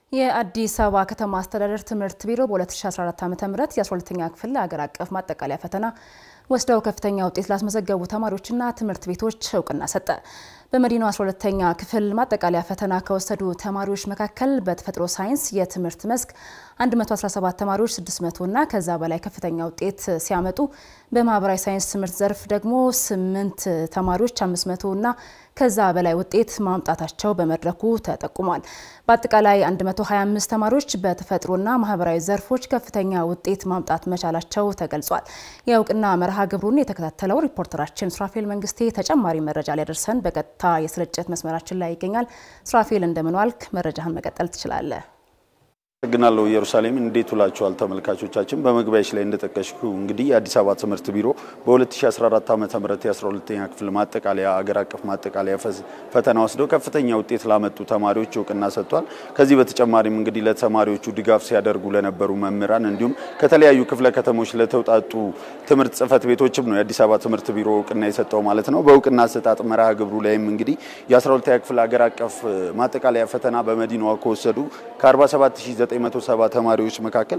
የአዲስ አበባ ከተማ አስተዳደር ትምህርት ቢሮ በ2014 ዓ.ም የ12ኛ ክፍል ሀገር አቀፍ ማጠቃለያ ፈተና ወስደው ከፍተኛ ውጤት ላስመዘገቡ ተማሪዎችና ትምህርት ቤቶች እውቅና ሰጠ። በመዲናው 12ኛ ክፍል ማጠቃለያ ፈተና ከወሰዱ ተማሪዎች መካከል በተፈጥሮ ሳይንስ የትምህርት መስክ 117 ተማሪዎች 600 እና ከዛ በላይ ከፍተኛ ውጤት ሲያመጡ በማህበራዊ ሳይንስ ትምህርት ዘርፍ ደግሞ 8 ተማሪዎች 500 እና ከዛ በላይ ውጤት ማምጣታቸው በመድረኩ ተጠቁሟል። በአጠቃላይ 125 ተማሪዎች በተፈጥሮና ማህበራዊ ዘርፎች ከፍተኛ ውጤት ማምጣት መቻላቸው ተገልጿል። የእውቅና መርሃ ግብሩን የተከታተለው ሪፖርተራችን ሱራፌል መንግስቴ ተጨማሪ መረጃ ሊያደርሰን በቀጥታ የስርጭት መስመራችን ላይ ይገኛል። ሱራፌል እንደምን ዋልክ? መረጃህን መቀጠል ትችላለህ። አመሰግናለሁ ኢየሩሳሌም። እንዴት ውላችኋል ተመልካቾቻችን? በመግቢያሽ ላይ እንደጠቀሽኩ እንግዲህ የአዲስ አበባ ትምህርት ቢሮ በ2014 ዓ ም የ12ኛ ክፍል ማጠቃለያ አገር አቀፍ ማጠቃለያ ፈተና ወስደው ከፍተኛ ውጤት ላመጡ ተማሪዎች እውቅና ሰጥቷል። ከዚህ በተጨማሪም እንግዲህ ለተማሪዎቹ ድጋፍ ሲያደርጉ ለነበሩ መምህራን እንዲሁም ከተለያዩ ክፍለ ከተሞች ለተውጣጡ ትምህርት ጽህፈት ቤቶችም ነው የአዲስ አበባ ትምህርት ቢሮ እውቅና የሰጠው ማለት ነው። በእውቅና አሰጣጥ መርሃ ግብሩ ላይም እንግዲህ የ12ኛ ክፍል አገር አቀፍ ማጠቃለያ ፈተና በመዲናዋ ከወሰዱ ከ47 970 ተማሪዎች መካከል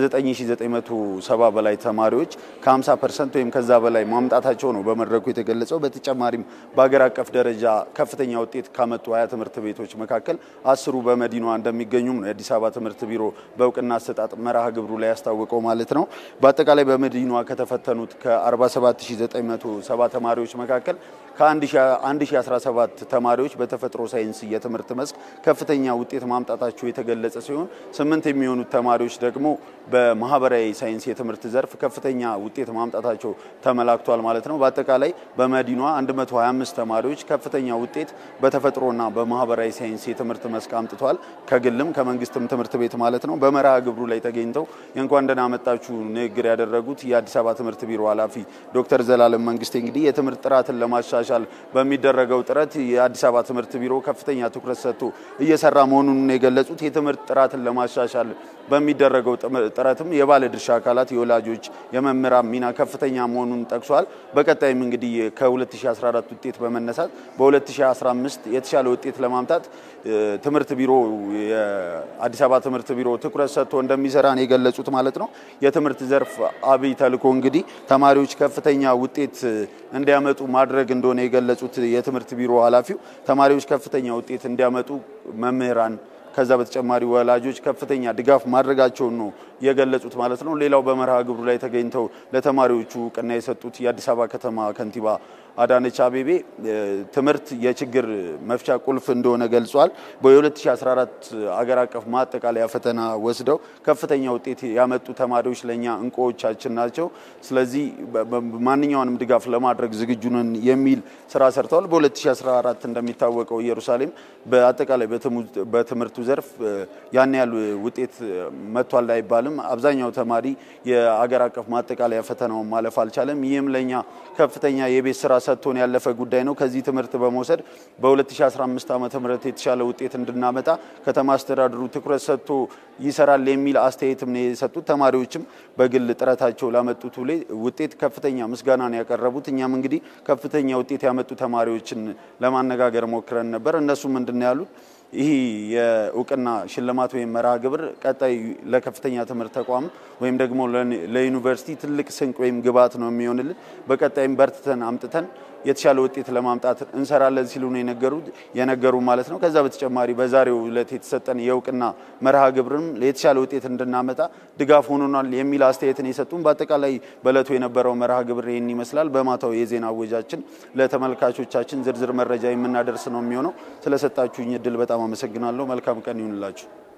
ከ9970 በላይ ተማሪዎች ከ50 ፐርሰንት ወይም ከዛ በላይ ማምጣታቸው ነው በመድረኩ የተገለጸው። በተጨማሪም በሀገር አቀፍ ደረጃ ከፍተኛ ውጤት ካመጡ ሀያ ትምህርት ቤቶች መካከል አስሩ በመዲናዋ እንደሚገኙም ነው የአዲስ አበባ ትምህርት ቢሮ በእውቅና አሰጣጥ መርሃ ግብሩ ላይ ያስታወቀው ማለት ነው። በአጠቃላይ በመዲናዋ ከተፈተኑት ከ47970 ተማሪዎች መካከል ከ1017 ተማሪዎች በተፈጥሮ ሳይንስ የትምህርት መስክ ከፍተኛ ውጤት ማምጣታቸው የተገለጸ ሲሆን ስምንት የሚሆኑት ተማሪዎች ደግሞ በማህበራዊ ሳይንስ የትምህርት ዘርፍ ከፍተኛ ውጤት ማምጣታቸው ተመላክቷል ማለት ነው። በአጠቃላይ በመዲናዋ 125 ተማሪዎች ከፍተኛ ውጤት በተፈጥሮና በማህበራዊ ሳይንስ የትምህርት መስክ አምጥቷል። ከግልም ከመንግስትም ትምህርት ቤት ማለት ነው። በመርሃ ግብሩ ላይ ተገኝተው የእንኳን ደህና መጣችሁ ንግግር ያደረጉት የአዲስ አበባ ትምህርት ቢሮ ኃላፊ ዶክተር ዘላለም መንግስቴ እንግዲህ የትምህርት ጥራትን ለማሻሻል በሚደረገው ጥረት የአዲስ አበባ ትምህርት ቢሮ ከፍተኛ ትኩረት ሰጥቶ እየሰራ መሆኑን የገለጹት የትምህርት ጥራትን ለማሻሻል በሚደረገው ጥረትም የባለ ድርሻ አካላት የወላጆች፣ የመምህራን ሚና ከፍተኛ መሆኑን ጠቅሷል። በቀጣይም እንግዲህ ከ2014 ውጤት በመነሳት በ2015 የተሻለ ውጤት ለማምጣት ትምህርት ቢሮ የአዲስ አበባ ትምህርት ቢሮ ትኩረት ሰጥቶ እንደሚሰራ ነው የገለጹት ማለት ነው። የትምህርት ዘርፍ አብይ ተልዕኮ እንግዲህ ተማሪዎች ከፍተኛ ውጤት እንዲያመጡ ማድረግ እንደሆነ የገለጹት የትምህርት ቢሮ ኃላፊው ተማሪዎች ከፍተኛ ውጤት እንዲያመጡ መምህራን ከዛ በተጨማሪ ወላጆች ከፍተኛ ድጋፍ ማድረጋቸውን ነው የገለጹት ማለት ነው። ሌላው በመርሃ ግብሩ ላይ ተገኝተው ለተማሪዎቹ እውቅና የሰጡት የአዲስ አበባ ከተማ ከንቲባ አዳነች አቤቤ ትምህርት የችግር መፍቻ ቁልፍ እንደሆነ ገልጿል። በ2014 አገር አቀፍ ማጠቃለያ ፈተና ወስደው ከፍተኛ ውጤት ያመጡ ተማሪዎች ለእኛ እንቁዎቻችን ናቸው። ስለዚህ ማንኛውንም ድጋፍ ለማድረግ ዝግጁ ነን የሚል ስራ ሰርተዋል። በ2014 እንደሚታወቀው ኢየሩሳሌም በአጠቃላይ በትምህርቱ ዘርፍ ያን ያህል ውጤት መጥቷል አይባልም። አብዛኛው ተማሪ የአገር አቀፍ ማጠቃለያ ፈተናውን ማለፍ አልቻለም። ይህም ለእኛ ከፍተኛ የቤት ስራ ሰጥቶን ያለፈ ጉዳይ ነው። ከዚህ ትምህርት በመውሰድ በ2015 ዓ ም የተሻለ ውጤት እንድናመጣ ከተማ አስተዳደሩ ትኩረት ሰጥቶ ይሰራል የሚል አስተያየትም ነው የሰጡት። ተማሪዎችም በግል ጥረታቸው ላመጡት ውጤት ከፍተኛ ምስጋናን ያቀረቡት። እኛም እንግዲህ ከፍተኛ ውጤት ያመጡ ተማሪዎችን ለማነጋገር ሞክረን ነበር። እነሱ ምንድን ነው ያሉት? ይህ የእውቅና ሽልማት ወይም መርሃ ግብር ቀጣይ ለከፍተኛ ትምህርት ተቋም ወይም ደግሞ ለዩኒቨርሲቲ ትልቅ ስንቅ ወይም ግብዓት ነው የሚሆንልን። በቀጣይም በርትተን አምጥተን የተሻለ ውጤት ለማምጣት እንሰራለን ሲሉ ነው የነገሩት የነገሩ ማለት ነው። ከዛ በተጨማሪ በዛሬው ዕለት የተሰጠን የእውቅና መርሃ ግብርም የተሻለ ውጤት እንድናመጣ ድጋፍ ሆኖናል የሚል አስተያየትን የሰጡን። በአጠቃላይ በዕለቱ የነበረው መርሃ ግብር ይህን ይመስላል። በማታው የዜና አወጃችን ለተመልካቾቻችን ዝርዝር መረጃ የምናደርስ ነው የሚሆነው። ስለሰጣችሁኝ እድል በጣም አመሰግናለሁ። መልካም ቀን ይሁንላችሁ።